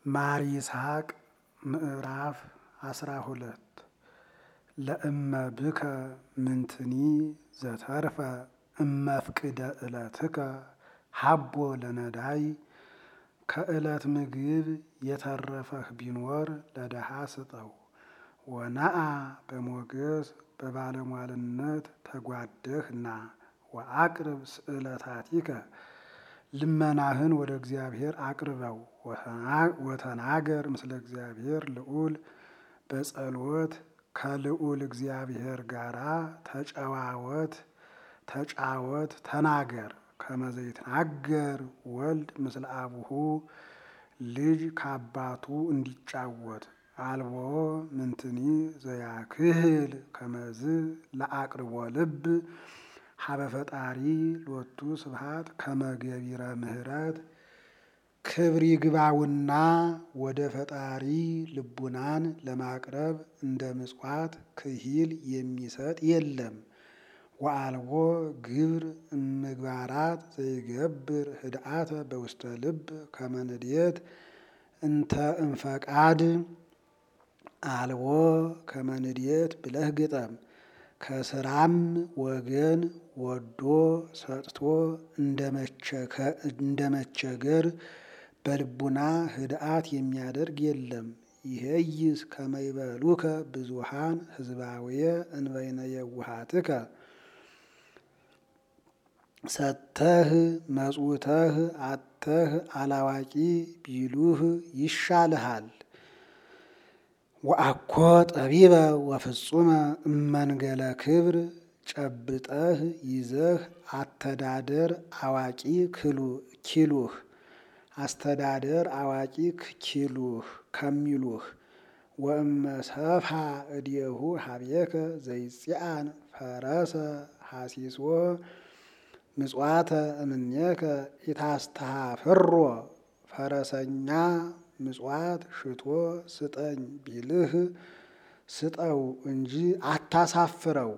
ማር ይስሐቅ ምዕራፍ አስራ ሁለት ለእመ ብከ ምንትኒ ዘተርፈ እመፍቅደ ዕለትከ ሀቦ ለነዳይ ከዕለት ምግብ የተረፈህ ቢኖር ለድሃ ስጠው። ወነአ በሞገስ በባለሟልነት ተጓደህና ወአቅርብ ስእለታቲከ ልመናህን ወደ እግዚአብሔር አቅርበው። ወተናገር ምስለ እግዚአብሔር ልዑል በጸሎት ከልዑል እግዚአብሔር ጋራ ተጨዋወት ተጫወት ተናገር። ከመ ዘይትናገር ወልድ ምስለ አቡሁ ልጅ ከአባቱ እንዲጫወት አልቦ ምንትኒ ዘያክህል ከመዝ ለአቅርቦ ልብ ሀበ ፈጣሪ ሎቱ ስብሐት ከመገቢረ ምሕረት ክብር ይግባውና ወደ ፈጣሪ ልቡናን ለማቅረብ እንደ ምጽዋት ክሂል የሚሰጥ የለም። ወአልቦ ግብር እምግባራት ዘይገብር ህድአተ በውስተ ልብ ከመ ንድየት እንተ እምፈቃድ አልቦ ከመ ንድየት ብለህ ግጠም። ከስራም ወገን ወዶ ሰጥቶ እንደ መቸገር በልቡና ህድአት የሚያደርግ የለም። ይሄይስ ከመ ይበሉከ ብዙሃን ህዝባውየ እንበይነ የውሃትከ ሰጥተህ መጽውተህ አጥተህ አላዋቂ ቢሉህ ይሻልሃል። ወአኮ ጠቢበ ወፍጹመ እመንገለ ክብር ጨብጠህ ይዘህ አተዳደር አዋቂ ኪሉህ አስተዳደር አዋቂ ኪሉህ ከሚሉህ ወእመ ሰፍሐ እዴሁ ሀቤከ ዘይጽአን ፈረሰ ሐሲሶ ምጽዋተ እምኔከ ኢታስተሃፍሮ ፈረሰኛ ምጽዋት ሽቶ ስጠኝ ቢልህ ስጠው እንጂ አታሳፍረው።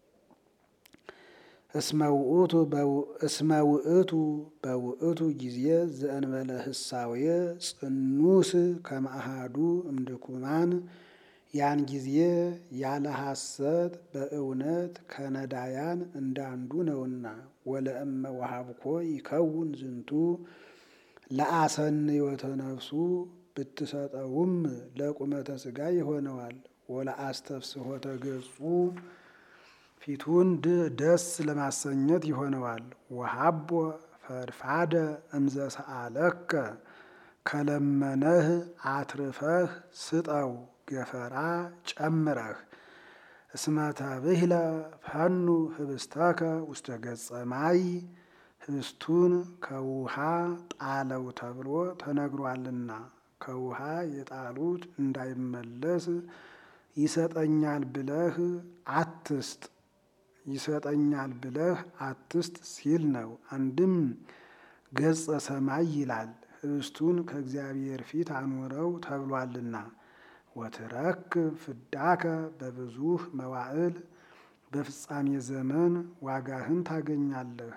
እስመ ውእቱ በውእቱ ጊዜ ዘእንበለ ህሳዌ ጽኑስ ከመ አሐዱ እምድኩማን ያን ጊዜ ያለ ሐሰት በእውነት ከነዳያን እንዳንዱ ነውና። ወለእመ ወሀብኮ ይከውን ዝንቱ ለአሰንዮተ ነፍሱ ብትሰጠውም ለቁመተ ሥጋ ይሆነዋል። ወለአስተፍስሖተ ገጹ ፊቱን ደስ ለማሰኘት ይሆነዋል። ወሀቦ ፈድፋደ እምዘሰአለከ ከለመነህ አትርፈህ ስጠው ገፈራ ጨምረህ። እስመ ተብህለ ፈኑ ህብስተከ ውስተ ገጸ ማይ ህብስቱን ከውሃ ጣለው ተብሎ ተነግሯልና ከውሃ የጣሉት እንዳይመለስ ይሰጠኛል ብለህ አትስጥ ይሰጠኛል ብለህ አትስጥ ሲል ነው። አንድም ገጸ ሰማይ ይላል ህብስቱን ከእግዚአብሔር ፊት አኑረው ተብሏልና። ወትረክብ ፍዳከ በብዙህ መዋዕል በፍጻሜ ዘመን ዋጋህን ታገኛለህ።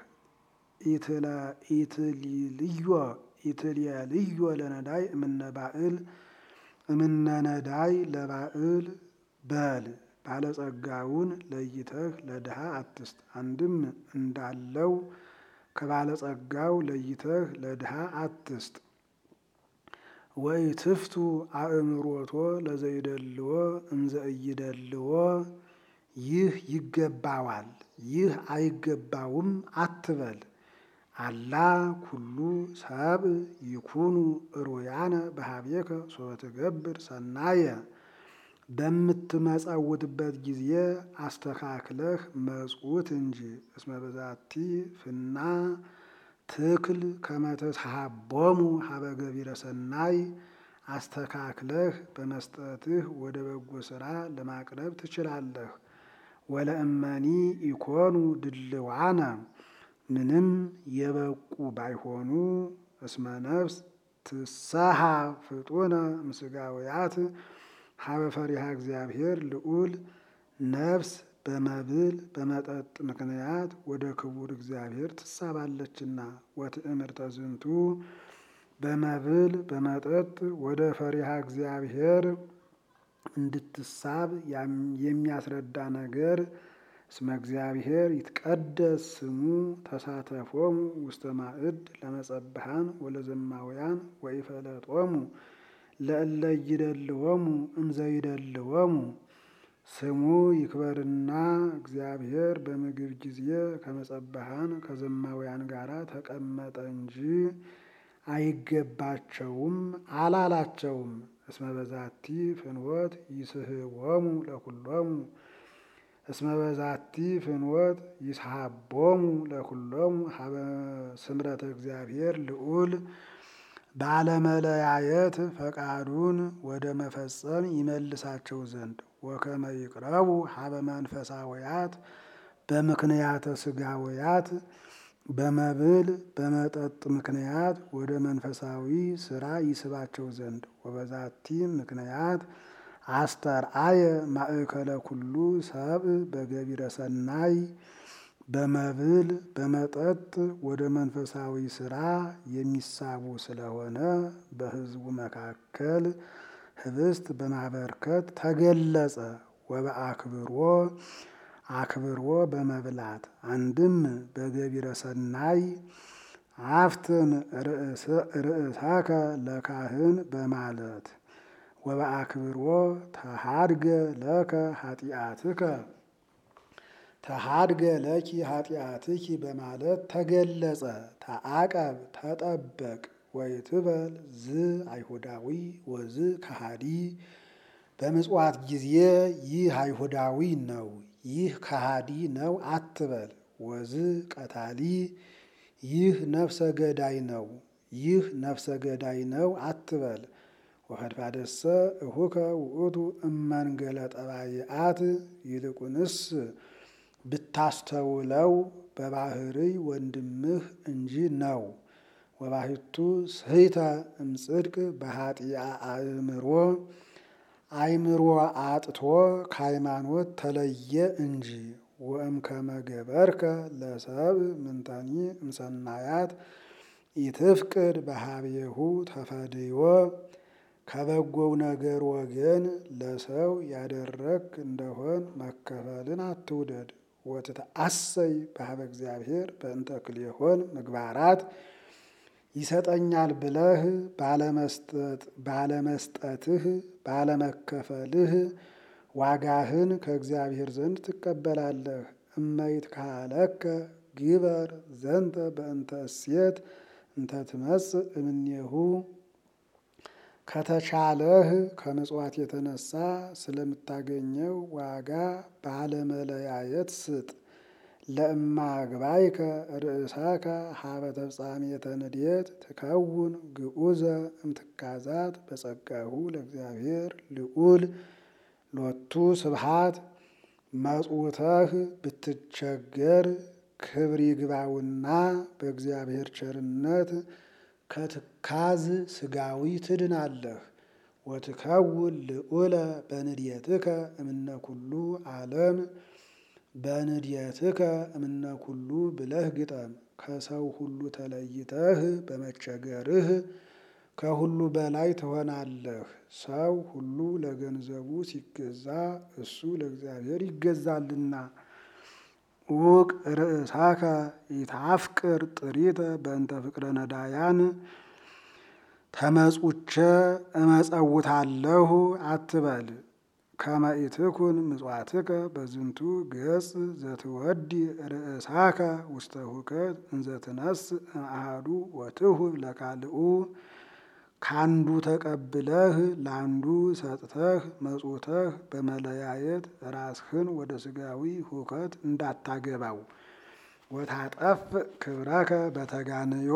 ኢትልዮ ለነዳይ እምነ ባዕል እምነ ነዳይ ለባዕል በል ባለጸጋውን ለይተህ ለድሃ አትስጥ። አንድም እንዳለው ከባለጸጋው ለይተህ ለድሃ አትስጥ። ወይ ትፍቱ አእምሮቶ ለዘይደልዎ እምዘ ኢይደልዎ ይህ ይገባዋል ይህ አይገባውም አትበል። አላ ኩሉ ሰብ ይኩኑ እሩያነ በሀቤከ ሶበ ትገብር ሰናየ በምትመጸውትበት ጊዜ አስተካክለህ መጽውት እንጂ። እስመ በዛቲ ፍና ትክል ከመ ተትሃቦሙ ሀበ ገቢረ ሰናይ አስተካክለህ በመስጠትህ ወደ በጎ ሥራ ለማቅረብ ትችላለህ። ወለእመኒ ኢኮኑ ድልዋነ ምንም የበቁ ባይሆኑ እስመ ነፍስ ትሰሃ ፍጡነ እምሥጋውያት ሀበ ፈሪሃ እግዚአብሔር ልዑል ነፍስ በመብል በመጠጥ ምክንያት ወደ ክቡር እግዚአብሔር ትሳባለችና። ወትእምርተ ዝንቱ በመብል በመጠጥ ወደ ፈሪሃ እግዚአብሔር እንድትሳብ የሚያስረዳ ነገር እስመ እግዚአብሔር ይትቀደስ ስሙ ተሳተፎሙ ውስተ ማዕድ ለመጸብሃን ወለዘማውያን ወኢፈለጦሙ ለእለ ይደልዎሙ እንዘይደልዎሙ ስሙ ይክበርና እግዚአብሔር በምግብ ጊዜ ከመጸብሃን ከዘማውያን ጋር ተቀመጠ እንጂ አይገባቸውም አላላቸውም። እስመ በዛቲ ፍንወት ይስህቦሙ ለኩሎሙ እስመ በዛቲ ፍንወት ይስሃቦሙ ለኩሎሙ ሀበ ስምረተ እግዚአብሔር ልዑል ባለመለያየት ፈቃዱን ወደ መፈጸም ይመልሳቸው ዘንድ ወከመ ይቅረቡ ሀበ መንፈሳውያት በምክንያተ ስጋውያት በመብል በመጠጥ ምክንያት ወደ መንፈሳዊ ስራ ይስባቸው ዘንድ ወበዛቲ ምክንያት አስተርአየ ማእከለ ኩሉ ሰብ በገቢረ ሰናይ በመብል በመጠጥ ወደ መንፈሳዊ ስራ የሚሳቡ ስለሆነ በሕዝቡ መካከል ህብስት በማበርከት ተገለጸ። ወበአክብሮ አክብሮ በመብላት አንድም በገቢረ ሰናይ አፍትን ርእሳከ ለካህን በማለት ወበአክብሮ ተሃድገ ለከ ኃጢአትከ ተሃድገ ለኪ ኃጢአትኪ በማለት ተገለጸ። ተአቀብ ተጠበቅ ወይትበል ዝ አይሁዳዊ ወዝ ከሃዲ በምጽዋት ጊዜ ይህ አይሁዳዊ ነው፣ ይህ ከሃዲ ነው አትበል። ወዝ ቀታሊ ይህ ነፍሰ ገዳይ ነው፣ ይህ ነፍሰ ገዳይ ነው አትበል። ወኸድፋደሰ እሁከ ውእቱ እመንገለ ጠባይአት ይልቁንስ ብታስተውለው በባህርይ ወንድምህ እንጂ ነው። ወባሕቱ ስሕተ እምጽድቅ በኃጢአ አእምሮ አእምሮ አጥቶ ከሃይማኖት ተለየ እንጂ። ወእምከመ ገበርከ ለሰብ ምንተኒ እምሰናያት ኢትፍቅድ በሀቤሁ ተፈድዮ ከበጎው ነገር ወገን ለሰው ያደረግ እንደሆን መከፈልን አትውደድ። ወትትአሰይ በሀበ እግዚአብሔር በእንተ ክልኤሆን ምግባራት ይሰጠኛል ብለህ ባለመስጠትህ ባለመከፈልህ ዋጋህን ከእግዚአብሔር ዘንድ ትቀበላለህ። እመይት ካለከ ግበር ዘንተ በእንተ እሴት እንተ ትመጽእ እምኔሁ ከተቻለህ ከምጽዋት የተነሳ ስለምታገኘው ዋጋ ባለመለያየት ስጥ። ለእማ ግባይከ ርእሳከ ሀበ ተፍጻሜተ ንድየት ትከውን ግዑዘ እምትካዛት በጸጋሁ ለእግዚአብሔር ልዑል ሎቱ ስብሃት መጽውተህ ብትቸገር ክብር ይግባውና በእግዚአብሔር ቸርነት ከትካዝ ስጋዊ ትድናለህ። ወትከውን ልዑለ በንድየትከ እምነ ኩሉ ዓለም በንድየትከ እምነ ኩሉ ብለህ ግጠም። ከሰው ሁሉ ተለይተህ በመቸገርህ ከሁሉ በላይ ትሆናለህ። ሰው ሁሉ ለገንዘቡ ሲገዛ እሱ ለእግዚአብሔር ይገዛልና። ውቅ ርእሳከ ኢታፍቅር ጥሪተ በእንተ ፍቅረ ነዳያን ተመጹቸ እመጸውታለሁ አትበል። ከመ ኢትኩን ምጽዋትከ በዝንቱ ገጽ ዘትወዲ ርእሳከ ውስተ ሁከት እንዘ ትነስእ እምአሐዱ ወትሁብ ለካልኡ ካንዱ ተቀብለህ ለአንዱ ሰጥተህ መጽውተህ በመለያየት ራስህን ወደ ስጋዊ ሁከት እንዳታገባው። ወታጠፍ ክብረከ በተጋንዮ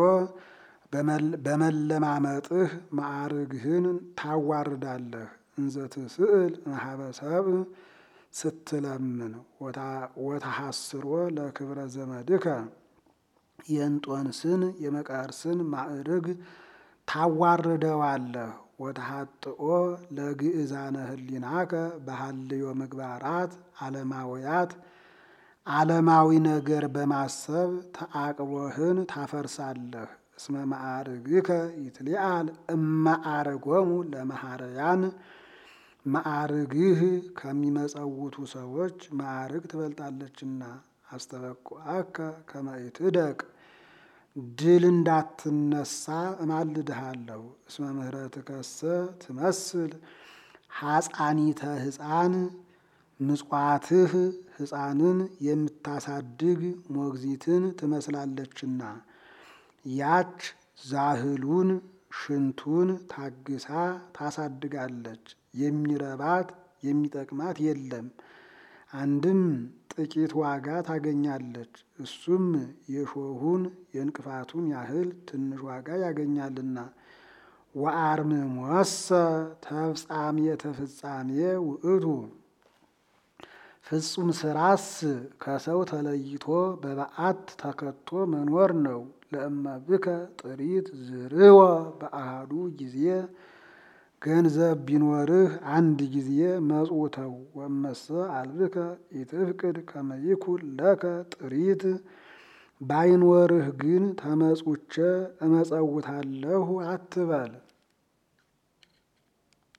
በመለማመጥህ ማዕርግህን ታዋርዳለህ። እንዘ ትስእል እምኀበ ሰብእ ስትለምን ወተሐስሮ ለክብረ ዘመድከ የእንጦንስን የመቃርስን ማዕርግ ታዋርደዋለህ። ወተሐጥኦ ለግእዛነ ህሊናከ በሃልዮ ምግባራት ዓለማውያት ዓለማዊ ነገር በማሰብ ተአቅቦህን ታፈርሳለህ። እስመ ማዕርግከ ይትሊአል እማዕርጎሙ ለመሐረያን ማዕርግህ ከሚመጸውቱ ሰዎች ማዕርግ ትበልጣለችና። አስተበቁዐከ ከመ ኢትደቅ ድል እንዳትነሳ እማልድሃለሁ። እስመ ምህረትከሰ ትመስል ሐፃኒተ ሕፃን ምጽዋትህ ሕፃንን የምታሳድግ ሞግዚትን ትመስላለችና። ያች ዛህሉን ሽንቱን ታግሳ ታሳድጋለች። የሚረባት የሚጠቅማት የለም። አንድም ጥቂት ዋጋ ታገኛለች። እሱም የሾሁን የእንቅፋቱን ያህል ትንሽ ዋጋ ያገኛልና። ወአርምሞሰ ተፍጻሜተ ፍጻሜ ውእቱ ፍጹም ስራስ ከሰው ተለይቶ በበዓት ተከቶ መኖር ነው። ለእመብከ ጥሪት ዝርወ በአሃዱ ጊዜ ገንዘብ ቢኖርህ አንድ ጊዜ መጽውተው። ወመሰ አልብከ ኢትፍቅድ ከመ ይኩን ለከ ጥሪት ባይኖርህ ግን ተመጽውቼ እመጸውታለሁ አትበል።